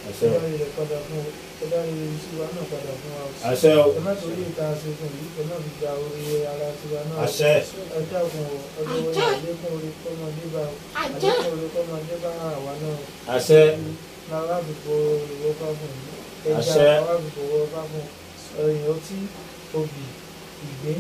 àṣẹ ẹ o dárí rẹ̀ padà fún ọ ẹ dárí iṣẹ́ wa náà padà fún wa. àṣẹ o ẹ má torí ìta ṣe fún yìí ẹ má fi gba orí ara tiwa náà. àṣẹ ẹ dákun ọ ọlọ́wọ́ yẹn àlékún orí kọ́mọdé bá àlékún orí kọ́mọdé bá àwa náà. àṣẹ lára àbùkù ìwọ bá fún yìí ẹja Àṣẹ. lára àbùkù ìwọ bá fún ẹyìn ọtí obì ìgbín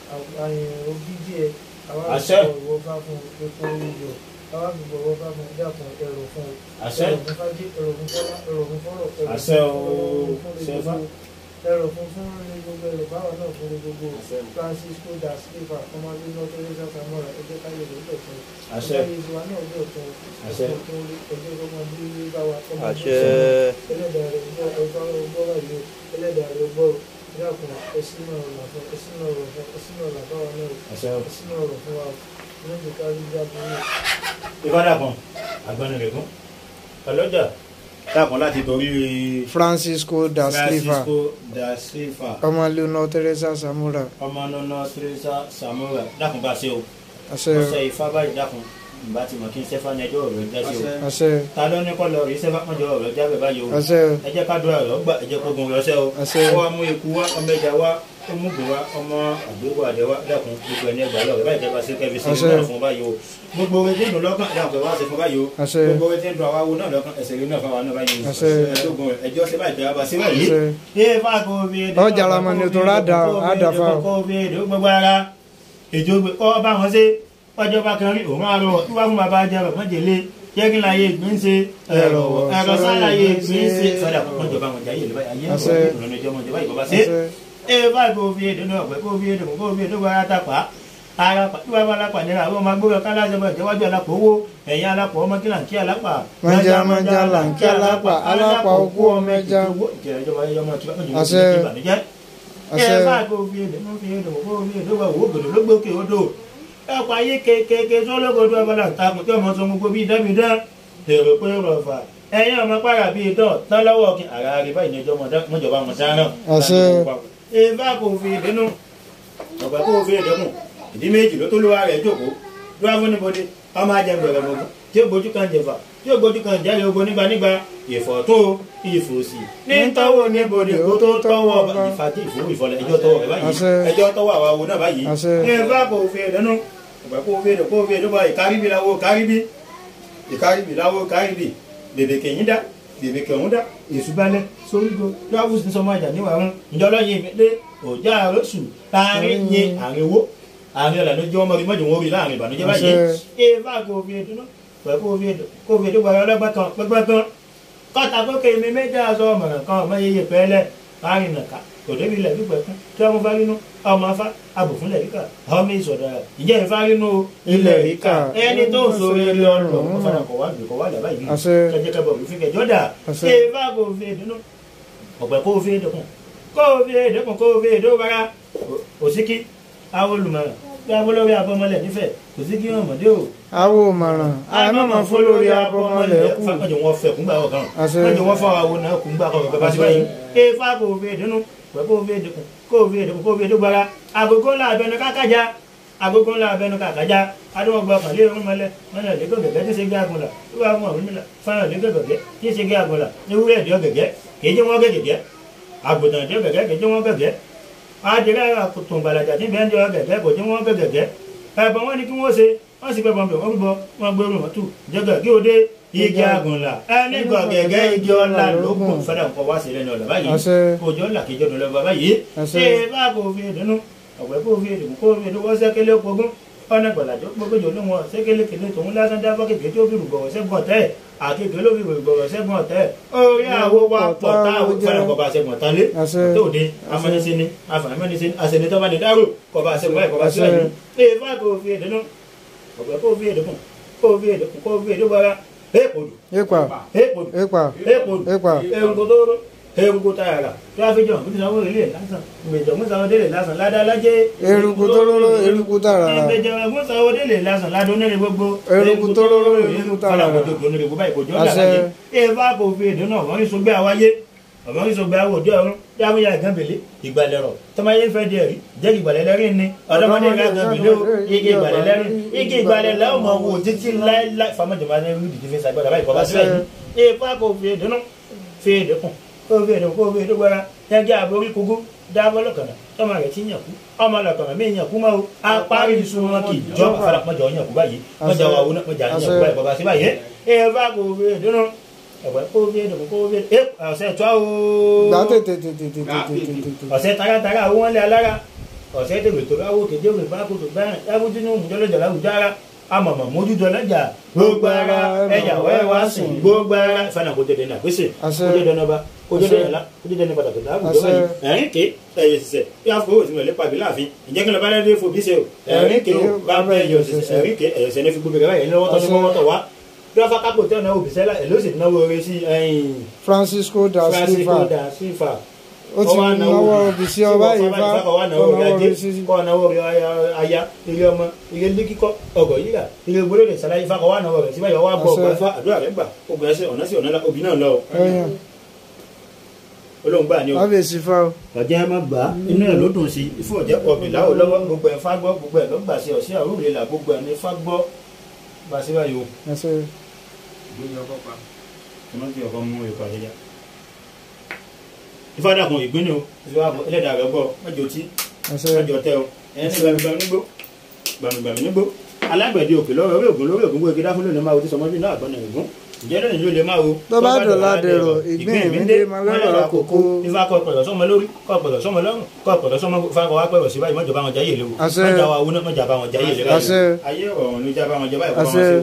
àyìn òbí díẹ̀ àwọn Àṣẹ. àbùkù ìwọ bá fún epo iyọ̀ àwọn àbùkù ìwọ bá fún dákun ẹrọ fún ọ àṣẹ ẹrọ fún fájì ẹrọ fún fọlá ẹrọ fún fọlọ ẹrọ Àṣẹ o, fún ṣe gbogbo fá. ẹrọ fún fún ní gbogbo ẹrọ báwa náà fún gbogbo Àṣẹ. Francisco da Silva ọmọdé náà tó lé sáfà mọ́ra ẹgbẹ́ káyọ̀ ló lọ fún àṣẹ ọmọdé ìṣúra náà lọ fún Àṣẹ. ẹgbẹ́ ọmọdé báwa ọmọdé àṣẹ ẹlẹ́dàá rẹ̀ gbọ́ ọjọ́ ọgbọ́ wáyé ẹlẹ́dàá rẹ̀ gbọ́ ìdákùn ẹsìn náà rọ̀ fún ẹsìn náà rọ̀ fún ẹsìn náà rọ̀ fún wa náà àṣẹ o ẹsìn náà rọ̀ fún wa lóde kárí jábọ̀ ìfádàkùn àgbọnìrègún ọlọ́jà dàkún láti torí Francisco da Silva Francisco da Silva ọmọ Leonor Teresa Samura ọmọ nọ́nà Teresa Samuel dàkún bá ṣe o àṣẹ ọ̀sẹ̀ ìfá báyìí dàkún ìbá ti mọ̀ kí n sẹ́fà ní ẹjọ́ ọ̀rọ̀ já sí o àṣẹ ta ló ní kọ́ lọ rí sẹ́fà mọ́jọ́ ọ̀rọ̀ jábẹ̀ báyìí o àṣẹ ẹ jẹ́ ká dúrà rẹ̀ ọgbà ẹ jẹ́ kó gun rẹ̀ ọṣẹ́ o àṣẹ ó wá mú eku wá ọmọ ẹja wá ó mú gùn wá ọmọ àgbéwò àdẹ wá dàkún gbogbo ẹni ẹgbàá lọ rẹ báyìí jẹba sí kẹfì sí Àṣẹ. náà fún báyìí o gbogbo orin tí ń dùn lọ́kàn dàkún ẹ wá sí fún báyìí o àṣẹ gbogbo orin tí ń dùn àwa wo náà lọ́kàn ẹsẹ̀ rí náà fún àwa náà báyìí o Àṣẹ. ẹ̀ẹ́dógún rẹ̀ ẹjọ́ sí báyìí tẹ̀wá bá sí báyìí àṣẹ ee fáàkó bí èdè Ọjà lamọ ni ètò rádà rádà fáwọn. kó bí èdè gbogbo ara ètò gbé kọ́ bá wọn ṣe ọjọ́ bá kan rí òun àrò tí wàá fún bàbá jẹ rẹ̀ mọ́jèlé jẹ́ kí n láyé ìgbín ṣe ẹ̀rọ ẹ̀rọ sáláyé ìgbín ṣe sọ́dà kò mọ́jọba wọn jẹ́ ayé ìlú báyìí ayé Àṣẹ. ìrọ̀lẹ́ ìjọba ìjọba ìbọ̀bá ṣe àṣẹ ee fáàkó bí èdè náà pẹ́ kó bí èdè kó bí èdè wọ́n ara pa ara pa tí wàá bá alápà nira àwọn ọmọ agbóhùn kálásẹ̀ bọ̀ ìjẹ́wájú alápò owó ẹ̀yìn alápò ọmọ kí là ń kí alápà mọ̀njà mọ̀njà là ń kí alápà alápà okú ọmọ ẹja Àṣẹ. àṣẹ. àṣẹ ẹ bá kó fi èdè mú fi èdè mú fi èdè wà wò gbòdò ló gbókè odò ẹ̀pọ̀ ayé kékeré sọ́lọ́gọ́dọ̀ abala takùn tí ọmọ sọ gbogbo bíi dámidá èrò pé rọ̀fà ẹ̀yin ọmọ pàrà bíi tọ̀ tán lọ́wọ́ kí ara rẹ̀ báyìí ní ọjọ́ mọ́jọba wọn dáná. Àṣẹ. ẹ bá kó fi èdè nù ọ̀pẹ kó fi èdè mù ìdí méjì ló tó lówó ara ẹ̀ jókòó lọ́wọ́ fún níbodè ọmọ ajẹ́ gbẹ̀rẹ̀ mọ́gún tí ó gbójú kan jẹ̀fà tí ó gbójú kan jẹ́rìí ogun nígbà nígbà ìfọ̀tún ìfòsì ní tọ́wọ́ níbodè kó tó tọ́wọ́ ìfàtí ìfowó ìfọlẹ̀ ẹjọ́ tọ́wọ́ rẹ̀ báyìí Àṣẹ. ẹjọ́ tọ́wọ́ àwa wo náà báyìí Àṣẹ. ẹ bá kò fi èdè nù ọ̀pẹ kó fi èdè kó fi èdè bá ìkáríbi làwọ̀ káríbi ìkáríbi làwọ̀ káríbi bèbè kẹ̀yìn dá bèbè kẹ̀hún dá èṣù balẹ̀ sórígo lọ́wọ́ sí sọmọ àjà níwà wọn ìjọlọ́yin ìmẹ́lẹ́ òjá àròsù láàrin yin àrin owó àrin ọ̀là ló jẹ́ ọmọ rí mọ́jọ wọn rí láàrin ìbànújẹ́ báyìí Àṣẹ. ẹ bá kò fi èdè nù ọ̀pẹ kó fi èdè kó fi èdè gbàgbọ́ ọlọ́gbọ́n kan pẹ́pẹ́ kan kọ́ta kókè mi méjì aṣọ ọmọràn kan ọmọ yeye pẹ́ẹ́lẹ́ láàrin nàka òdèbí ilẹ̀ pípẹ́ kún tí wọ́n bá rínú ọmọ afá abòfúnlẹ̀ ríkà ọmọ ìsọ̀dọ̀ ìjẹ́ ìfá rínú ilẹ̀ ríkà ẹni tó ń sọ̀rọ̀ eré ọ̀rọ̀ ọ̀fọ̀nà kọ̀ wá gbé kọ̀ wá lẹ̀ báyìí Àṣẹ. kẹjẹ kẹbọ̀ òfin kẹjọ dà Àṣẹ. ṣé bá kò fi èdè nù ọ̀pẹ kó fi èdè kùn kó fi èdè kùn kó fi èdè bára òsíkí àwọn olùmọ̀ràn bí abọ́lọ́wé abọ́mọlẹ̀ nífẹ̀ẹ́ òsíkí ọmọdé o awo mọ̀ràn àmọ́mọ́ fún lórí abọ́mọlẹ̀ kù wọ́n jẹ́ wọ́n fẹ́ kúngbà ọ̀kan Àṣẹ. wọ́n jẹ́ wọ́n fọ́ àwọn náà kúngbà ọ̀kan bàbá sí báyìí ẹ fà kó fi èdè nù pẹ̀ kó fi èdè kù kó fi èdè kù kó fi èdè gbára agogo ńlá abẹnú kákájá agogo ńlá abẹnú kákájá adúmọ̀gbà kan lé irun mọ́lẹ̀ wọ́n lè lẹ́gọ̀ gẹ̀gẹ́ tí ṣe gé agunlà wíwá mú àwọn mímìlá fáwọn lẹ́gọ̀ gẹ̀gẹ́ tí ṣe gé agunlà ewúrẹ́ ìdí ọ̀gẹ̀gẹ́ kìí jẹ́ wọ́n gẹ̀gẹ́ àgùntàn ìdí ọ̀gẹ̀gẹ́ kìí jẹ́ wọ́n gẹ̀gẹ́ adìrẹ́ àkùtùn gbàlàjà tí bẹ́ẹ̀ ń jẹ́ ọ̀gẹ̀gẹ́ kò jẹ́ wọ́n gẹ̀gẹ́ ẹ̀bọ̀n wọn ni kí wọ́n ṣe wọ́n sì gbẹ̀bọ̀n bẹ̀ wọ́n gbọ́ wọ́n gbé orun ọ̀tún jẹ́gẹ̀ kí o dé igi agunla ẹni gọ̀gẹ̀gẹ́ igi ọ̀la lókun fẹ́rẹ̀ nǹkan wá sí lẹ́nu ọ̀la báyìí Àṣẹ. òjò ńlá kejì ọdún lọ́ba báyìí Àṣẹ. ṣé bá kò fi ìdùnnú ọ̀pẹ kò fi ìdùnnú kò fi ìdùnnú wọ́n sẹ́kẹ́lẹ́ ogún ọ̀nà gbọ̀làjọ́ gbogbo ló wọn sẹ́kẹ́lẹ́ kele tòun lásán dábọ́ kékeré tó fi rùgbọ̀wọ̀ sẹ́gun ọ̀tẹ́ àkékeré ló fi rùgbọ̀wọ̀ sẹ́gun ọ̀tẹ́ orí àwo wa pọ̀ táwọn fẹ́ràn kọ́ bá sẹ́gun ọ̀tá lé Àṣẹ. tó de amẹ́nisẹ́ni afẹ́nisẹ́ni àṣẹnitọ́ bá ní dárò kọ́ bá sẹ́gun báyìí kọ́ bá Àṣẹ. sẹ́gun ṣé bá kò fi ìdùnnú ọ̀pẹ kò fi ìdùnnú kò fi ìdùnnú kò fi ìdùnnú bọ́ra èèpòdù ipa èèpòdù ipa èèpòdù ipa eruku tó rọ eruku tààrà tíráfíjọ kí sanwó ilé lásán ìgbèjọ mú sanwó délé lásán ládàlájẹ eruku tó róró eruku tààrà ìgbèjọ mú sanwó délé lásán ládùn nílé gbogbo Eruku tó róró, eruku tààrà. fọlákòtò kò nílé gbogbo ìkòjọ Àṣẹ. làlájẹ èèfà kò fi èdè náà wọn ní sọgbẹ àwáyé ọmọ ní sọgbẹ àwòdì ọrùn yàmúyà gánbèlé ìgbàlẹrọ tọmọye fẹ díẹ̀ rí jẹ ìgbàlẹlẹrin ni ọ̀dọ́mọdé ká gánbèlé o igi ìgbàlẹlẹrin igi ìgbàlẹlẹ ọmọ wo títí láéláé famọjọba ní ìlú ìdíje fẹsẹ agbára báyìí kọba síbẹ̀ yìí èèfà kò fi èdè náà fèèdè kùn kó fèèdè kó fèèdè gbára ẹgbẹ́ àborí kúgú dábọ́ lọ́kànnà tọ́mọ rẹ̀ ti yàn kú ọmọ lọ́kànnà mí yàn kú mọ́ o apárí sun wọn kì í jọ àfàlà mọ́jà ọ̀yàn kú báyìí mọ́jà wà wọnà mọ́jà yàn kú báyìí bàbá sí báyìí ẹ bá kó fèèdè nù ẹ̀wẹ̀ kó fèèdè kó fèèdè ẹ ọ̀sẹ̀ tó o gbà tètè tètè tètè tètè tètè. ọ̀sẹ̀ taratara àwọn wọn lé alára ọ̀sẹ̀ tèwé tó láwó kéde òwe bá kó tó báyìí láwùjọ ní òmùjọ́lọ́jà láwùjọ ara amọ̀mọ̀ mójútó lọ́jà gbogbo ara ẹ̀yàwó ẹ̀ wá sìn gbogbo ara ìfànà kó dédé náà gbèsè Àṣẹ. kó dédé náà bá kó dédé Àṣẹ. náà lá kó dédé náà padà tó láwùjọ Àṣẹ. báyìí ẹ̀rín ké ẹ̀yẹ sísẹ̀ bí wọ́n fowó ìsinmi ọ̀lẹ́pàá bí láàfin ìjẹ́ kí ló bá lẹ́dẹ́ fò bí ṣe o ẹ̀rín ké o bá bẹ́ ẹ̀yọ sísẹ̀ ẹ̀rín ké ẹ̀yọ sẹ́ni fi gbogbo rẹ̀ báyìí lọ́wọ́ tọ́jú Àṣẹ. mọ́wọ́ tọ̀ wá bí wọ́n fá kápò tẹ́ ọ̀nà òbí sẹ́lá ẹ̀ ló sì náwó oore sí ẹ̀yìn Francisco da Francisco Silva da Silva ó ti náwó òbí sí ọba yìí fa kọ́ ó náwó òbí sí kọ́ náwó rẹ̀ aya ilé ọmọ ilé ilé kíkọ́ ọgọ̀ yíyà ilé gbólóde sàlàyé fa kọ́ wà náwó rẹ̀ síbáyọ̀ wà bọ̀ Àṣẹ. ọgbà fa àdúrà rẹ̀ gbà ogun ẹsẹ̀ ọ̀nà sí ọ̀nà òbí náà lọ ẹyàn olóhùn gbà ní o kábíyèsí fa o ọjọ́ ẹ má gbà á inú ẹ̀ ló dùn sí ifo ọ̀jẹ́ ọ̀bì láwọ̀ lọ́wọ́ gbogbo ẹ̀ fá gbọ́ gbogbo ẹ̀ ló gbà sí ọ̀sẹ̀ àrùrè là gbogbo ẹ̀ ní fá gbọ́ bá a síbáyọ̀ o ẹsẹ ọmọ tí ọkọ mú ikọ̀ àjẹjá ìfádàkùn ìgbín ni o ìfádàkùn ẹlẹ́dàá rẹ̀ gbọ́ mẹ́jọ tí ẹsẹ mẹ́jọ tẹ o ẹni gbàmìgbàmì nígbó gbàmìgbàmì nígbó alágbẹ̀dẹ òkè lọ́wọ́ orí ògùn lórí ògùn gbogbo dáfún lónìí máa wo tí sọmọdé náà gbọ́nà ìgún ìjẹ́ lónìí ló lè máa wo. Tó bá dọ̀la dẹ̀rọ̀, ìgbín ìmídé máa lọ́rọ̀ àkókò. ifá kọ pẹ̀lọ̀ sọmọ lórí kọ pẹ̀lọ̀ sọmọ lọ́rùn kọ pẹ̀lọ̀ sọmọ fáwọn wá pẹ̀lọ̀ sí báyìí mọ́jọ bá wọn jáyè léwu Àṣẹ. mọ́jà wa wúná mọ́jà bá wọn jáyè léwu Àṣẹ. ayé ọ̀rọ̀ ló já bá wọn jẹ báyìí kọ́ wọn Àṣẹ. sí.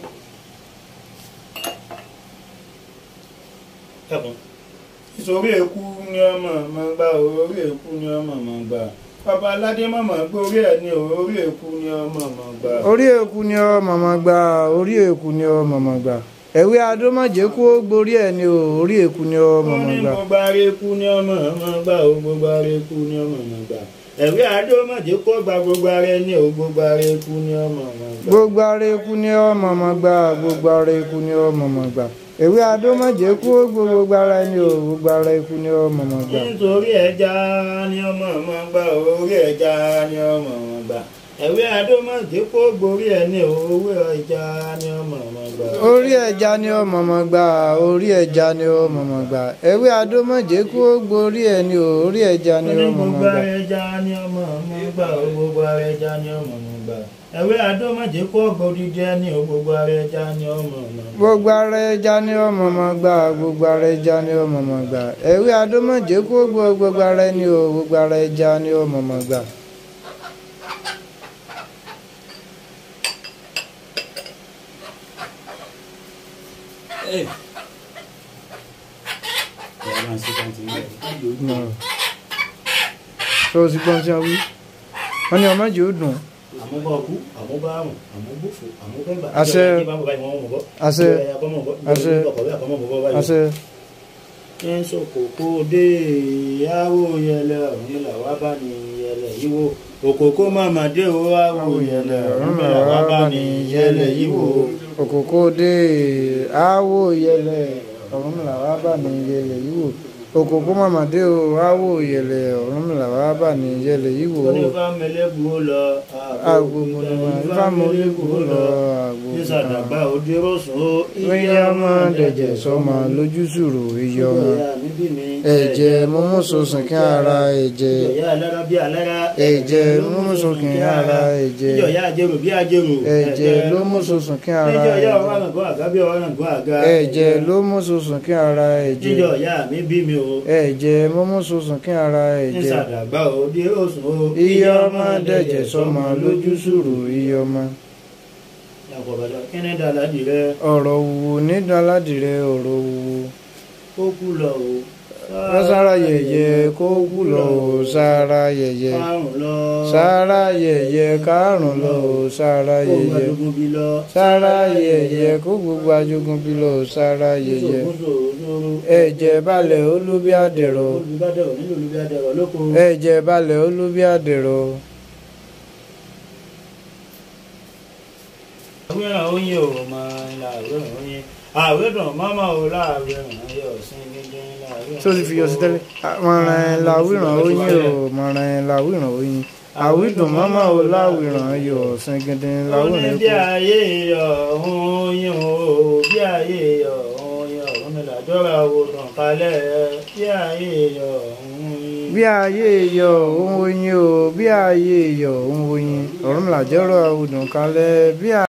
ẹkùn ìsòrí èkú ni ọmọ ọmọ gbà orí èkú ni ọmọ ọmọ gbà bàbá aládé mọ̀mọ́ gbórí ẹ̀ ní orí èkú ni ọmọ ọmọ gbà. orí èkú ni ọ màmá gbà orí èkú ni ọ màmá gbà ẹwé adómọjẹ kú ó gborí ẹ ni o orí èkú ni ọ wọ́n màmá ní gbà gbogbo ara èkú ni ọmọ ọmọ gbà o gbogbo ara èkú ni ọmọ ọmọ gbà ẹ̀wí àdómọ̀jẹ́ kó gba gbogbo ara ẹni o gbogbo ara èkú ni ọmọ ọmọ gbà. gbogbo ara èkú ni ọ màmá gbà gbogbo ara èkú ni ọ màmá gbà ẹwé adómọjẹ kú ó gbó gbogbo ara ni o gbogbo ara èkú ni ọ màmá gbà nítorí ẹja ni ọmọ ọmọ gbà orí ẹja ni ọmọ ọmọ gbà ẹ̀wí àdómọ̀jẹ́ kó gborí ẹni o owó ẹja ni ọmọ ọmọ gbà. orí ẹja ni ọ màmá gbà orí ẹja ni ọ màmá gbà ẹwé adómọjẹ kú ó gborí ẹ ni o orí ẹja ni ọ màmá gbogbo gbà ara ẹja ni ọmọ ọmọ gbà ó gbogbo ara ẹja ni ọmọ ọmọ gbà ẹ̀wí àdómọ̀jẹ́ kó gbòdìdí ẹni o gbogbo ara ẹja ni ọmọ ọmọ gbà. gbogbo ara ẹja ni ọ màmá gbà gbogbo ara ẹja ni ọ màmá gbà ẹwé adómọjẹ kú ó gbó gbogbo ara ẹni o gbogbo ara ẹja ni ọ màmá gbà. tó o sì gbọ́n tí a wí wọ́n ní ọmọ jì ó dùn àmúbọ̀ ọkú àmúbọ̀ àrùn àmúbọ̀fò àmúbẹ̀gbà Àṣẹ. Àṣẹ. Àṣẹ. àṣẹ àṣẹ ń sòkòkò dé yàwó yẹlẹ ọ̀run là wá bá ní yẹlẹ yíwo òkòkò màmá dé o àwò yẹlẹ ọ̀run là wá bá ní yẹlẹ yíwo. òkòkò dé àwò yẹlẹ ọ̀run là wá bà ní yẹlẹ yìí wò òkòkò màmá dé o àwò yẹlẹ ọ̀run là wá bà ní yẹlẹ yìí wò onífà mẹlẹ́gbù lọ agbègbè ni ifá mọ́lẹ́kù lọ agbègbè nísàdàgbà òde rọ̀sùn ó wíyá ọmọ dẹ̀jẹ̀ sọmọ lójú sùrù iye ọmọ ẹ̀jẹ̀ mímú sọ̀sùn kí ara ẹ̀jẹ̀ ìjọyà alára bí alára ẹ̀jẹ̀ mímú sọ̀sùn kí ara ẹ̀jẹ̀ ìjọyà ajérò bí ajérò ẹ̀jẹ̀ ló mú sọ̀sùn kí ara ìjọyà ẹ̀jẹ̀ ọ̀ràngún àga bí ọ̀ràngún àga ẹ̀jẹ̀ ló mú sọ̀sùn kí ara ẹ̀jẹ̀ ìjọyà mi bí mi o ẹ̀jẹ̀ mímú sọ̀sùn kí ara ẹ̀jẹ̀ nísàdàgbà òde rọ̀sùn ó iye ọmọ dẹ̀jẹ̀ sọmọ lójú sùrù iye ọmọ yàgòbàdà kíni dàládì rẹ ọ̀rọ̀ wùwù nídàládìrẹ ọ̀rọ̀ wùwù ó kú lọ o sára yẹ̀yẹ́ kó kú lọ o sára yẹ̀yẹ́ márùn lọ sára yẹ̀yẹ́ kárùn lọ o sára ó yẹ̀yẹ́ gbàdúgbò bí lọ sára yẹ̀yẹ́ kó gbogbo ajogun bí lọ o sára yẹ̀yẹ́ sòkòsòrò ẹ̀jẹ̀ balẹ̀ olúbí àdẹ̀rọ̀ olùbádẹ́rọ̀ nílò olùbádẹ́rọ̀ lóko ẹ̀jẹ̀ balẹ̀ olúbí àdẹ̀rọ̀ àwẹ̀ràn oyin ò máa ń la àwẹ̀ràn oyin àwẹ̀ràn máma ò láàwẹ̀ràn ayé ọ̀sìn gẹ́gẹ́ láàwẹ̀ràn. tó ti fi yọ sí tẹ́lẹ̀ mọ̀ràn làwìràn oyin o mọ̀ràn làwìràn oyin àwìdùn mọ́mọ́ o láwìràn yọ ṣẹ́gẹ́dẹ́ láwìràn Ó ní bí kú. ayé ọ̀hún yín o bí ayé ọ̀hún yín ọ̀hún mi làjọra òòtàn kalẹ̀ bí ayé yọ òun yín. bí ayé yọ òun oyin o bí ayé yọ òun oyin ọ̀run làjọrọ̀ ọdún kalẹ̀ bí